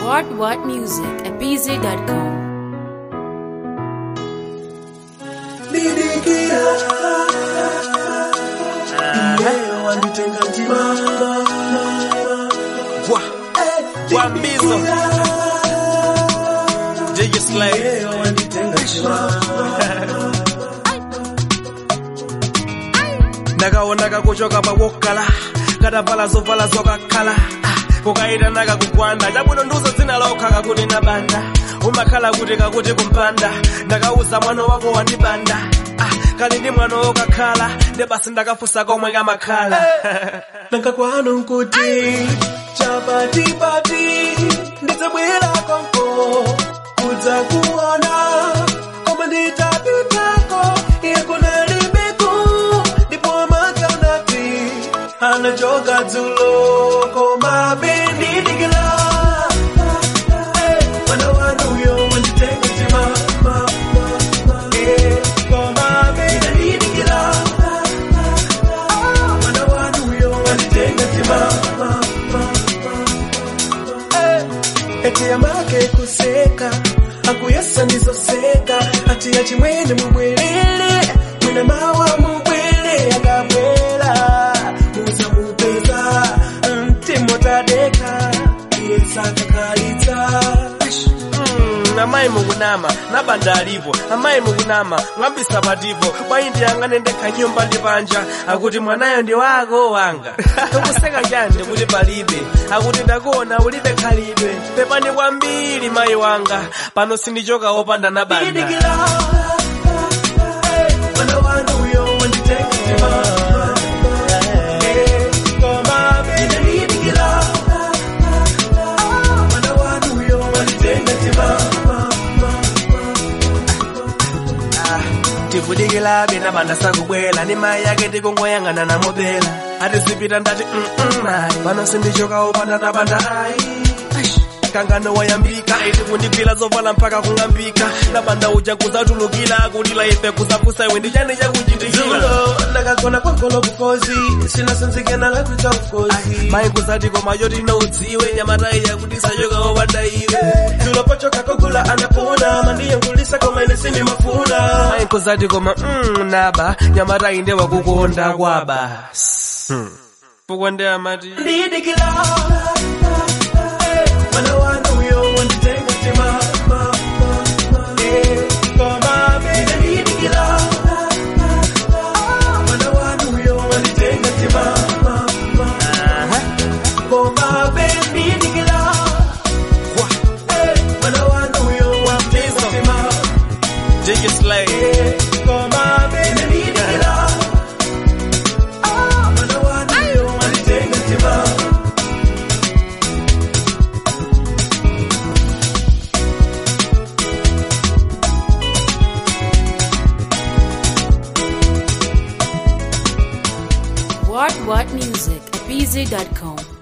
What What Music at BZ.com. Didikira Leo wanitenga timama Bwa, Bwambizo. Jiggy Slay. Leo wanitenga timama ndakaonaka kuchoka pawokala katavala zovala zokakhala Ah, kukaita naka kugwanda chabwino ndiuzo dzina lokha kakuti nabanda umakhala kuti kakuti kumpanda ndakauza mwana wako wandibanda Ah, kali ndi mwana wokakhala ndi basi ndakafunsa komwe kamakhala Nanga kwanu nkuti Chapatipati Ndizabwera konko Kudza kuona Koma nditapitako Yakuna libiku Ndipo amakanati Anachoka dzulo Koma benidikila Mwana wanu yo wanditenga timama Eh, Koma benidikila mwana wanu uyo wanitenga timama eti amake kuseka akuyesa ndizoseka ati yachimwene mubwerere mwine mawa mubwere akabwera muza mupeza mtimotadeka iyesakakalitsa Mm, amayi mukunama nabanda alipo amayi mukunama ng'ambisa patipo bwayi ndiyang'ane ndekha nyumba ndi panja akuti mwanayo ndi wako wanga ukuseka chani kuti palibe akuti ndakuona ulibe khalidwe pepani kwambiri mayi wanga pano sindichoka wopanda nabanda Didikila mwana wanu uyo wanditenga timama Eh, koma benidikila mwana wanu uyo wanditenga timama tikudikilabe nabanda sakubwela ndi mayi yake tikungoyang'ana namobela atizipita ndati mm mayi pano sindichoka wopanda nabanda ayi kangano wayambika iti kundigwira zovala mpaka kung'ambika nabanda uja kuzatulukira kulila ife kuzapusa iwe ndi chani chakuchitikira zulo ndakagona kwagolo kukozi sinasanzikana lakwita ukozi mayi kuzati koma choti noudziwe nyamatayi yakuti sachoka wopanda iwe zulo pochoka kogula anapona mandiyengulisa koma ine sindimafuna mayi kuzati koma mm, naba nyamatayi nde wakukonda kwaba hmm. pokwa ndi amati ndidikila mwana wanu uyo wanditenga timama Eh, koma bene ndidikila mwana wanu uyo wanditenga timama koma bene ndidikila Eh, mwana wanu uyo wanditenga timama Jiggy Slay koma bene ndidikila mwana wanu uyo wanditenga timama What What Music at BZ.com.